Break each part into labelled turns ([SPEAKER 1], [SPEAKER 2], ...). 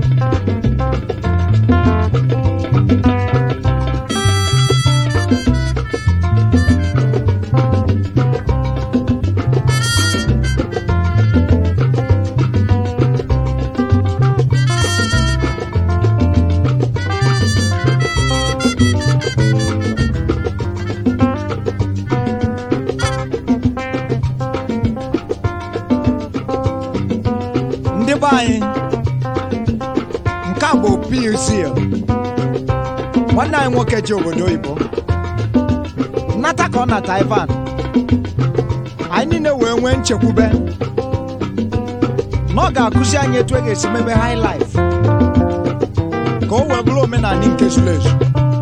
[SPEAKER 1] ndị be anyị nke a bụ PUC nwanne anyị nwoke ji obodo oyibo nnata ka ọ nata Ivan anyị niile wee nwee nchekwube na ọ ga-akụzi anyị etu e ga-esi mebe high life ka o wee bụrụ omenala nke zuru ezu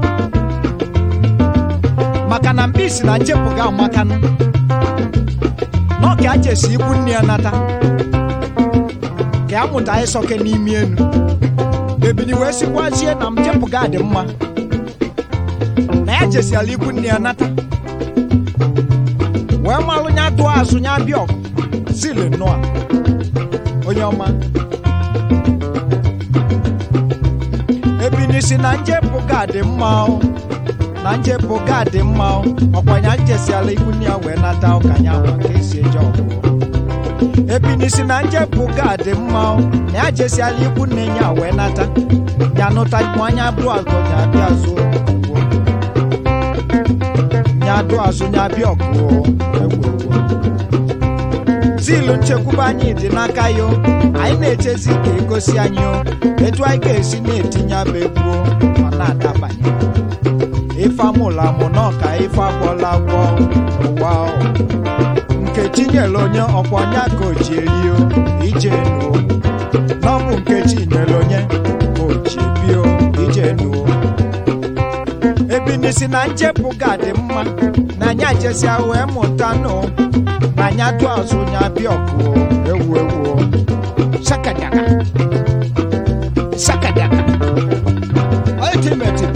[SPEAKER 1] maka na mkpisi na nchepụ ga-amakanụ na ọ ka a jesi ikwu nne ya nata ka ya mụta ịsọke n'ime enu ebili wee sikwazie na mjepụ ga dị mma na ya jesiala ikwu nne ya nata wee malụ nya tụọ azụ nya bịa ọgụ zili nnọọ onye ọma ebili si na njepụ ga dị mma o na njepụ ga dị mma o ọkwa ya jesiala ikwu nne ya wee nata ụka nya ma ka esi eje ọgụ ebini si na njepụ ga dị mma o, na ya jesiala ikwu nne ya wee nata ya nụta anya bụ azụ ya bịa azụ ọgụ. ya dụ azụ ya bịa ọgụ egwu zilu nchekwube anyị dị n'aka ya o. anyị na-echezi ka egosi anyị o etu anyị ga-esi na-etinye abụ egwu o, ọ na-adabanye ife amụla amụ na ọka ife agwọla agwọ n'ụwa o. nkechi nyere onye ọkwa onye ka o ji erio ije nuo n'ọbụ nkechi nyere onye ka o ji bio ije nuo ebinisi na njepụ ga-adị mma na anya jesia wee mụta nụ na anya dụ azụ nya bịa ọkụ ewu ewu sakadaka sakadaka ultimate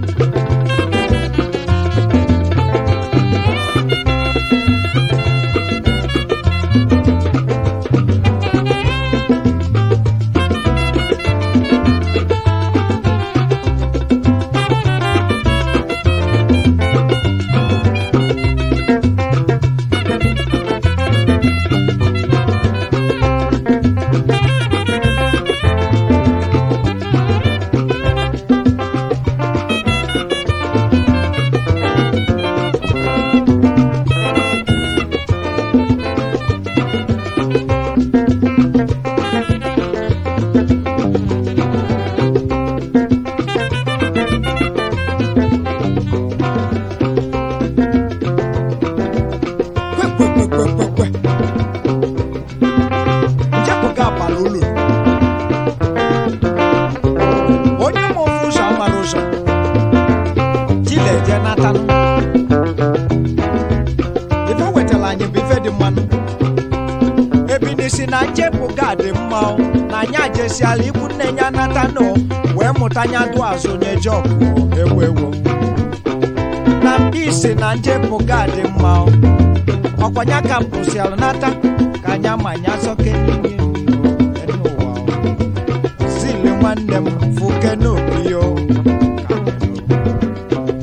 [SPEAKER 1] kwekwekwekwekwekwe njepụ ga abala ụlọ onye ma ofu ụzọ amara ụzọ jila eje natanụ ife wetara anyị bụ ife dị mmanụ ebinisi na njepụ ga dị mma o, na anyị ajesiala ikwu nne ya natanụ wee mụta nya dụ azụ nye jọkụ ewu ewu na mkpisi na njepụ ga dị mma o. ọkwanya ka mpụsịalụ nata ka anya ma anya sọke n'ime enu ụwa o. zili nwanne m fuke n'obi yo ka anyị nụ.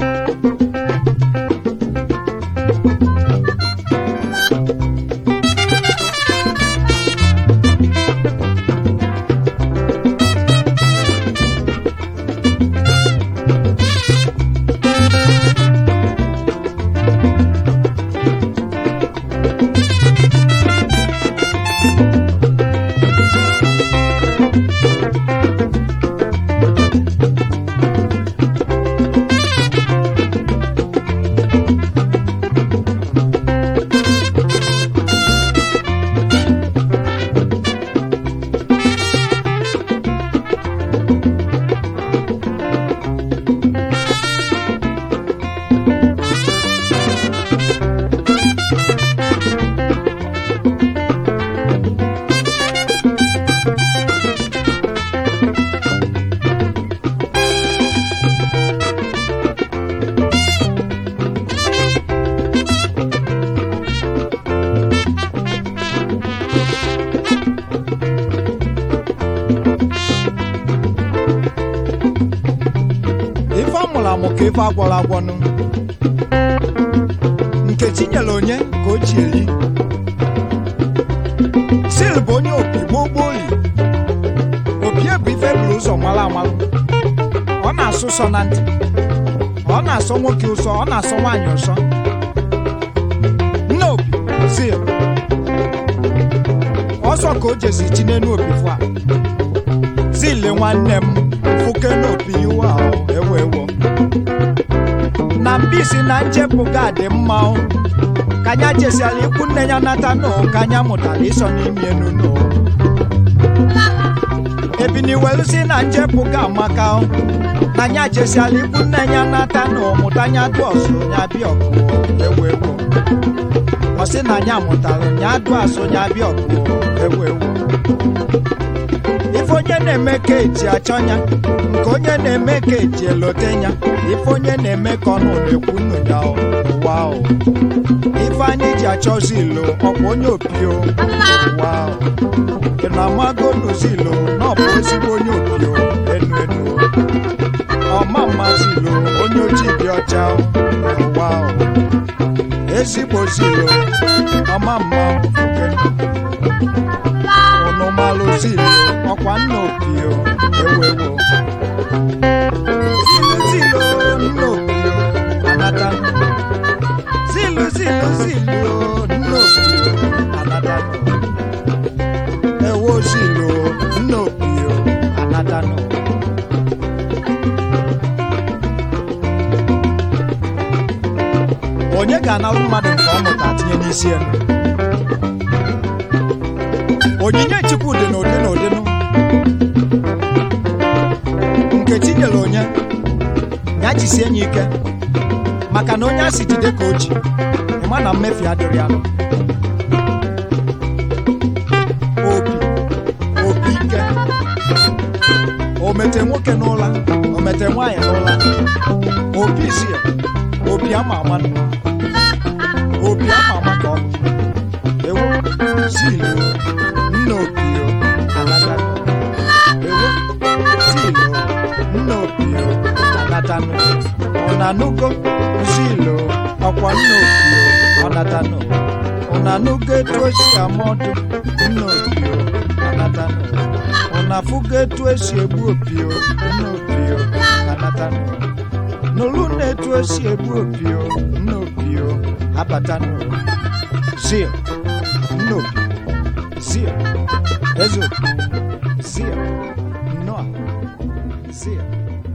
[SPEAKER 1] mụrụ amụ ka ife agwọrọ agwọnụ nkechi nyere onye ka o ji eri sil bụ onye opi gboo gboo li opie bụ ife buru ụzọ mara amalụ ọ na-asụ sọ na ntị ọ na-asọ nwoke ụsọ ọ na-asọ nwaanyị ụsọ nne opi sil ọsọ ka o jesi chi n'enu opi fụ a zile nwanne m fụke n'opi iwe ahụ ewo ewo na mbisi na nchepụ ga dị mma o ka anya jesiala ikwu nne ya nata nụ ka anya mụtara ịsọ n'ime enu nụ ebiniwelusi na nchepụ ga amaka o na anya jesiala ikwu nne ya nata nụ mụta anya dụ ọsụ ya bịa ọgụ ewo ewo ọ sị na anya mụtara nya dụ asụ ya bịa ọgụ ewo ewo ife onye na-eme ka eji achọ ya nke onye na-eme ka eji elote ya ife onye na-eme ka ọnụ na-ekwu nnu ya o, ụwa o ife anyị ji achọzi ilo ọkwa onye opio ụwa o ị na-amago n'uzilo na ọ bụ ezigbo onye opio enu enu ọma mmasị ilo onye ojii dị ọcha o, ụwa o ezigbo zilo ọma mma oke unu malụ zilo ọkwa nna opio ewewo zilo zilo nna opio anata zilo zilo zilo nna opio anata ewo zilo nna opio anata onye ga-analụ mmadụ nke ọ mụta tinye n'isi ya onyinye chukwu dị n'ụdị n'ụdị nụ nkechi nyere onye ya jisie ya ike maka na onye a si jide ka o ji ịma na mmefu adịrị ya obi obi ike o mete nwoke n'ụla o mete nwaanyị n'ụla obi isi ya obi ama ama nụ. obi ama ama ka ọ bụ ewu zilu nna opio anatanụ ewu zilu nna opio anatanụ ọnanugo zilu ọkwa nna opio ọnatanụ ọnanugo etu esi amọdụ nna opio anatanụ ọnafugo etu esi egbu opio nna opio anatanụ n'olu na-etu esi egbu opio nna opio abatanụ zil nna opio zil eze opio zil nnọọ zil